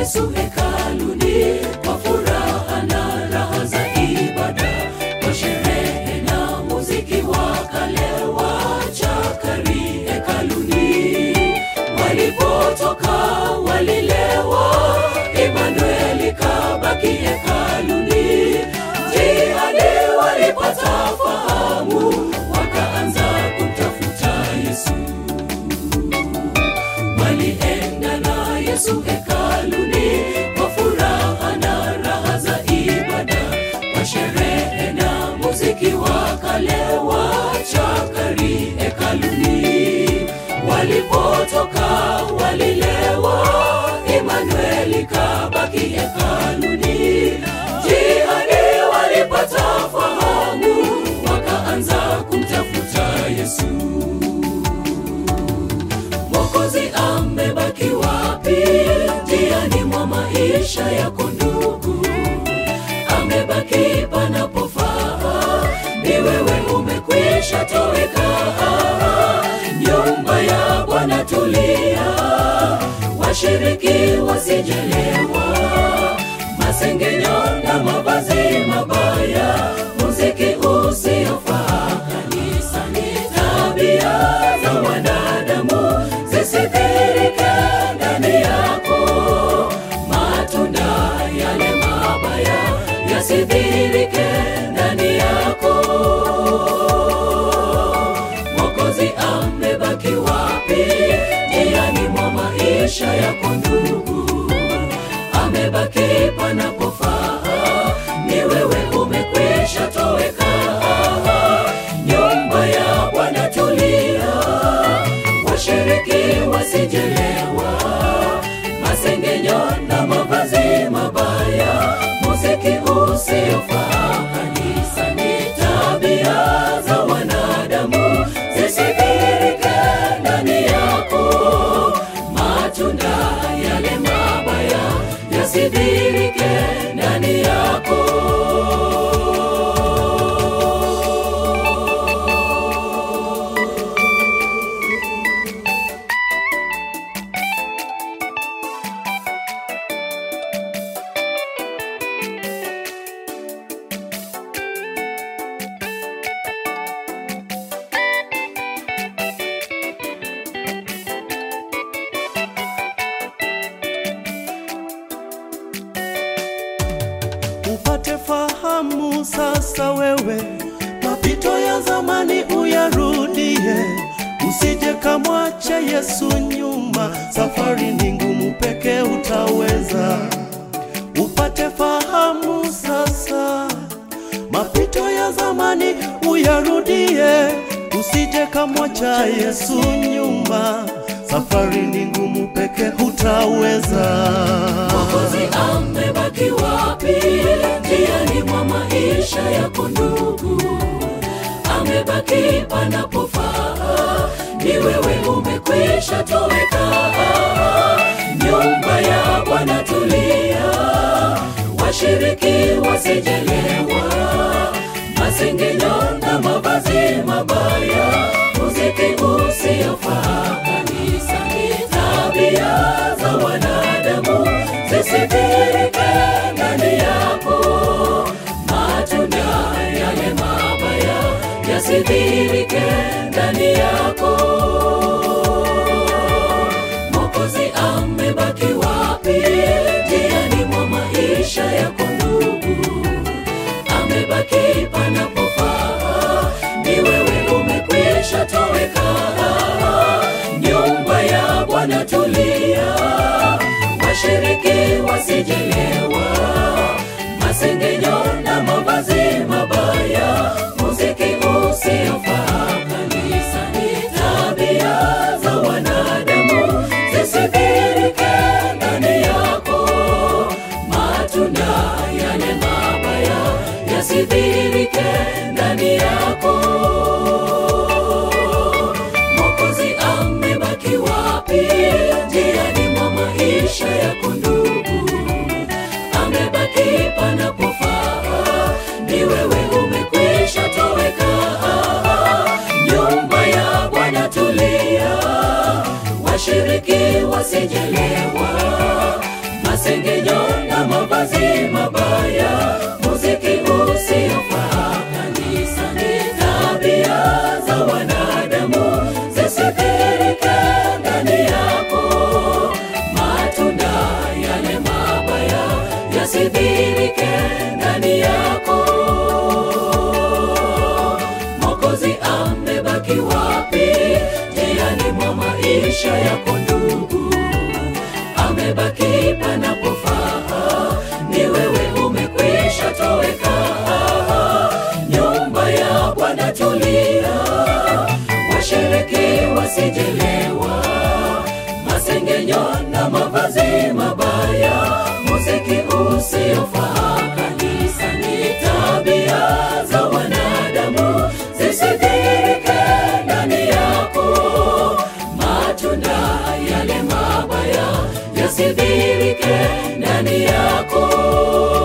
Yesu hekaluni kwa furaha na raha za ibada, kwa sherehe na muziki wa kale wa chakari hekaluni. Walipotoka walilewa, Emanueli kabaki hekaluni. Njiani walipata fahamu, wakaanza kumtafuta Yesu walienda na Yesu hekaluni kwa furaha na raha za ibada, kwa sherehe na muziki wa kale wa chakari hekaluni. Walipotoka walilewa, Emanueli kabaki hekaluni. Njiani walipata fahamu, wakaanza kumtafuta Yesu. Mwokozi amebaki wapi? Njiani mwa maisha yako ndugu, amebaki panapofaa. Ni wewe umekwisha toweka, nyumba ya Bwana tulia, washiriki wasijelewa, masengenyo na mavazi mabaya, muziki usiofaa kanisani, tabia za wanadamu zisithirike ndani yako, matunda yale mabaya yasidhirike ndani yako. Mwokozi amebaki wapi? Njiani mwa maisha yako ndugu, amebaki panapofaa. Ni wewe umekwisha toweka, nyumba ya Bwana tulia, washiriki wasijelewa, masengenyo na mavazi mabaya, muziki usiofaa kanisani, tabia za wanadamu zisidhirike ndani yako, matunda yale mabaya yasidhirike ndani yako. upate fahamu sasa wewe, mapito ya zamani uyarudie, usije kamwache Yesu nyuma, safari ni ngumu, peke utaweza. Upate fahamu sasa, mapito ya zamani uyarudie, usije kamwacha Yesu nyuma, safari ni ngumu, peke hutaweza. Mwokozi amebaki wapi? Njiani mwa maisha yako ndugu, amebaki panapofaa. Ni wewe umekwisha toweka, nyumba ya Bwana tulia, washiriki wasijelewa, masengenyo na mavazi mabaya, muziki usiofaa kanisani, tabia za wanadamu zisidhirike ndani yako, matunda yale mabaya yasidhirike ndani yako. Mwokozi amebaki wapi? Njiani mwa maisha yako ndugu, amebaki panapofaa. Ni wewe umekwisha toweka, nyumba ya Bwana tulia, washiriki wasijelewa, masengenyo na mavazi mabaya, muziki usiofaa kanisani, tabia za wanadamu zisidhirike ndani yako, matunda yale mabaya yasidhirike ndani yako. Mwokozi amebaki wapi? Njiani mwa maisha yako ndugu, amebaki panapofaa. Ni wewe umekwisha toweka, nyumba ya Bwana tulia, washiriki wasijelewa, masengenyo na mavazi mabaya, muziki usiofaa kanisani, tabia za wanadamu zisidhihirike ndani yako, matunda yale mabaya yasidhihirike ndani yako. Mwokozi amebaki wapi njiani mwa maisha yako ndugu? Amebaki panapofaa, ni wewe umekwisha toweka. Nyumba ya Bwana tulia, washereki wasijelewa, masengenyo na mavazi mabaya, muziki usiofaa kanisani, tabia za wanadamu zisidhihirike ndani yako, matunda yale mabaya yasidhihirike ndani yako.